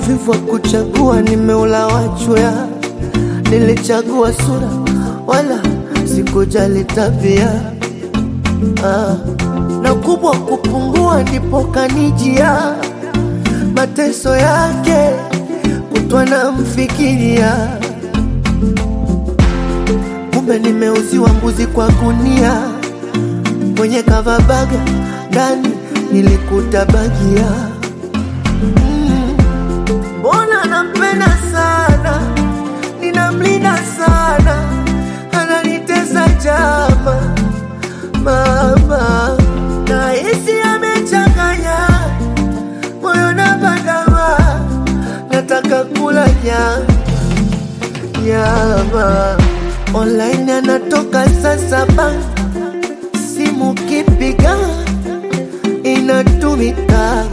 Uvivu wa kuchagua nimeula wachwea, nilichagua sura wala sikujali tabia ah. Na kubwa kupungua ndipo kanijia mateso yake kutwa na mfikiria, kumbe nimeuziwa mbuzi kwa gunia, kwenye kavabaga ndani nilikuta bagia Mbona nampenda sana, ninamlinda sana, ananitesa jama mama, nahisi amechanganya moyo na bandama, nataka kula nyama nyama. Online anatoka saa saba, simu kipiga inatumika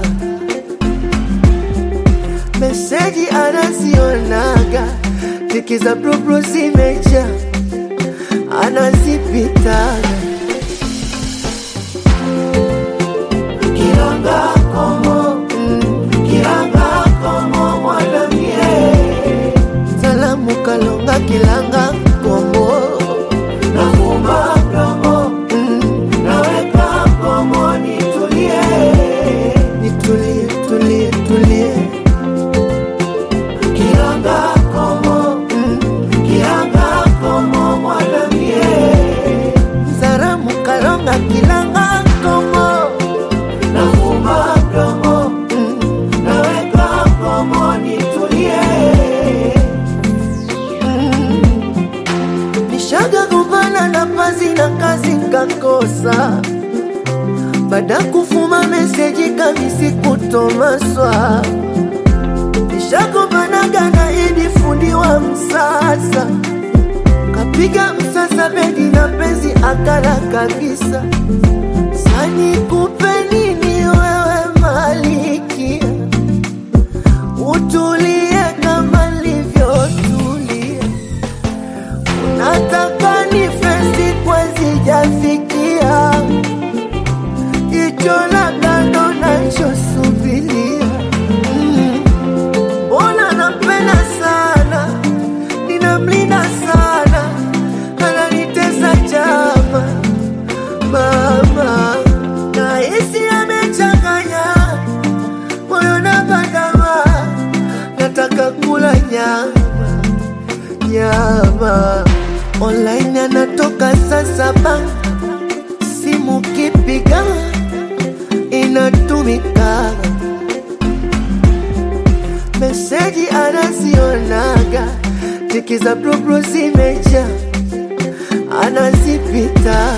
meseji anazionaga, tiki za propro zimeja, anazipitaga kiranga komo, mm, kiranga komo mwanamie, salamu kalonga kilanga komo, nafumba mdomo, mm, naweka komo, nitulie, nitulie, tulie, tulie Kiranga komo, mm, kiranga komo mwanamie, Zaramu kalonga kilanga komo, nafumba mdomo, mm, naweka komo nitulie. Mm, Nishaga gombana na pazi na kazi nkakosa, baada kufuma meseji kamisi kutomaswa Nishagombanaga na Idi fundi wa msasa, kapiga msasa bedi na penzi akala kabisa. Sani kupe nini wewe malikia, utulie kama nilivyotulia. Unataka ni fesi kwezi jafikia, jicho la kando nachosubiria mm. Mbona nampenda sana, ninamlinda sana, ananitesa jama mama, nahisi amechanganya moyo na bandama, nataka kula nyama nyama. Online anatoka saa saba, simu kipiga inatumika meseji anazionaga, tiki za propro zimeja, anazipita